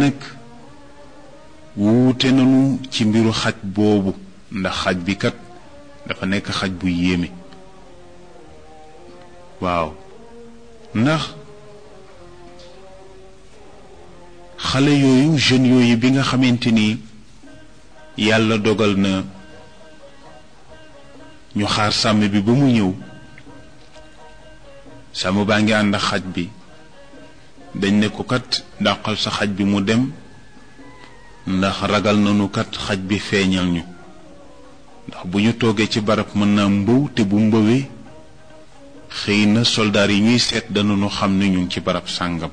nag wuute nañu ci mbiru xaj boobu ndax xaj bi kat dafa nekk xaj bu yéeme waaw ndax xale yooyu jeunes yooyu bi nga xamante ni yàlla dogal na ñu xaar sàmm bi ba mu ñëw sàmm baa ngi ànd ak xaj bi dañ ne ko kat dàqal sa xaj bi mu dem ndax ragal nañu kat xaj bi feeñal ñu ndax bu ñu toogee ci barab mën naa mbëw te bu mbëwee xëy na soldaar yi ñuy seet danañu xam ne ñu ngi ci barab sàngam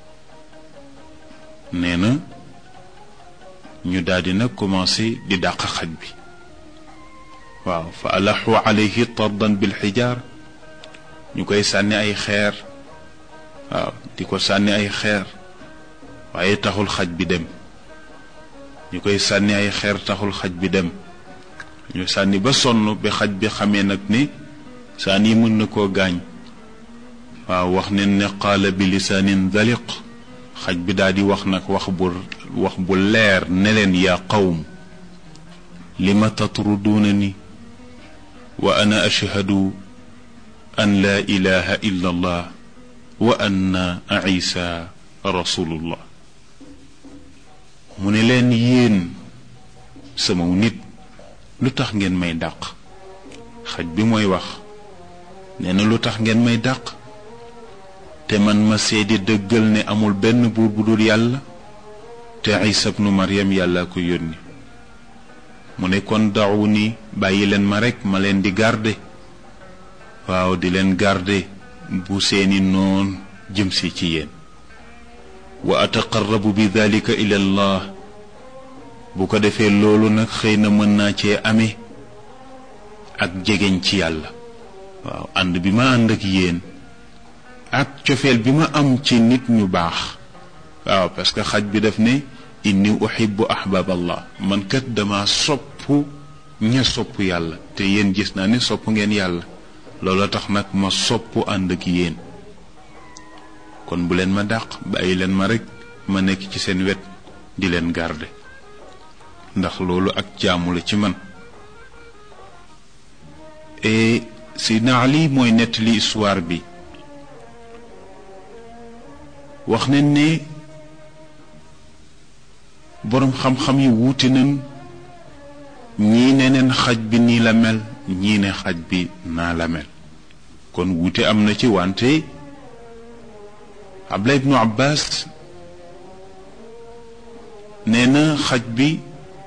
nee na ñu daldi nag commencé di dàq xaj bi waaw fa alaxu alayhi tardan bil xijaar ñu koy sànni ay xeer waaw di ko sànni ay xeer waaye taxul xaj bi dem ñu koy sànni ay xeer taxul xaj bi dem ñu sànni ba sonn bi xaj bi xamee nag ne saan yi mën na koo gaañ waaw wax ne ne qaala bi lisaanin daliq xaj bi daal di wax nag wax bu wax bu leer ne leen yaa qawm lima tatruduuna ni wa ana ashhadu an laa ilaha illa allah wa anna isa rasulullah mu ne leen yéen sama nit lu tax ngeen may dàq xaj bi mooy wax nee na lu tax ngeen may dàq te man ma seede dëggal ne amul benn buur bu dul yàlla te isa bnu maryam yàlla ko yónni mu ne kon dawu ni bàyyi leen ma rekk ma leen di garde waaw di leen garde bu seeni noon jëm si ci yéen wa ataqarrabu bi dalika ila allah bu ko defee loolu nag xëy na mën naa cee amee ak jegeñ ci yàlla waaw ànd bi ma ànd ak yéen ak cofeel bi ma am ci nit ñu baax waaw parce que xaj bi daf ne inni uhibbu ahbab allah man kat dama sopp ña sopp yàlla te yéen gis naa ne sopp ngeen yàlla loolu tax nag ma sopp ànd ak yéen kon bu leen ma dàq bàyyi leen ma rekk ma nekk ci seen wet di leen garde ndax loolu ak jaamu la ci man et Seydina Ali mooy nettali histoire bi wax nañ ne boroom xam-xam yi wuute nañ ñii ne neen xaj bi nii la mel ñii ne xaj bi naa la mel kon wuute am na ci wante Abdullah ibnu Abbas nee na xaj bi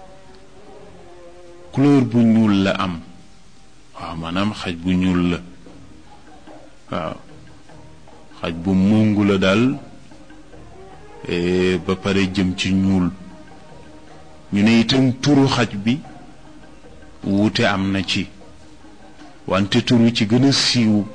couleur bu ñuul la am waaw maanaam xaj bu ñuul la waaw xaj bu mungu la daal ba pare jëm ci ñuul ñu ne itam turu xaj bi wuute am na ci wante turu ci gën a siiw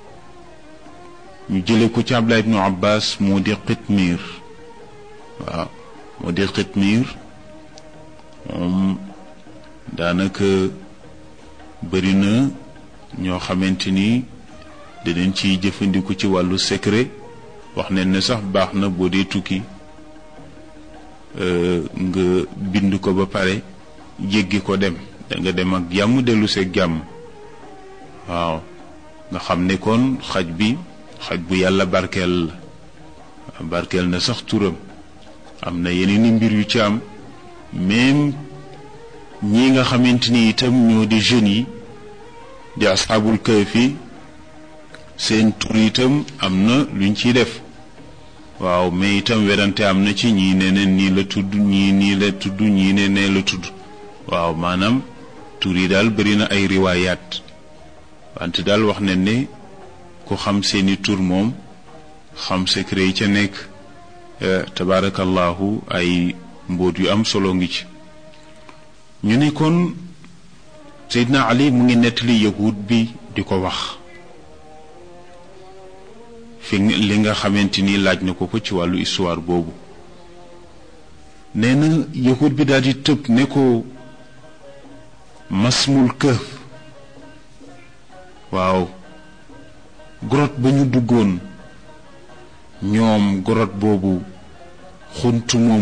ñu jële ko ci Abdullah ibnu Abbas moo di xitmiir waaw moo di xitmiir moom daanaka bëri na ñoo xamante ni dinañ ciy jëfandiku ci wàllu secret wax ne ne sax baax na boo dee tukki nga bind ko ba pare jéggi ko dem da nga dem ak jàmm dellu seeg jàmm waaw nga xam ne kon xaj bi xaj bu yàlla barkeel la barkeel na sax turam am na yeneen i mbir yu ci am même ñi nga xamante ni itam ñoo di jeunes yi di asxaabul kahfi seen tur itam am na luñ ciy def waaw mais itam werante am na ci ñii ne ne nii la tudd ñii nii la tudd ñii ne nee la tudd waaw maanaam tur yi daal bëri na ay riwaayaat wante daal wax ne ne ku xam seeni tur moom xam secret yi ca nekk tabaarakallahu ay mbóot yu am solo ngi ci ñu ne kon Seydina Ali mu ngi nettali yahud bi di ko wax fi li nga xamante ni laaj na ko ko ci wàllu histoire boobu nee na yahud bi daal di tëb ne ko masmul këf waaw grotte ba ñu duggoon ñoom grotte boobu xunt moom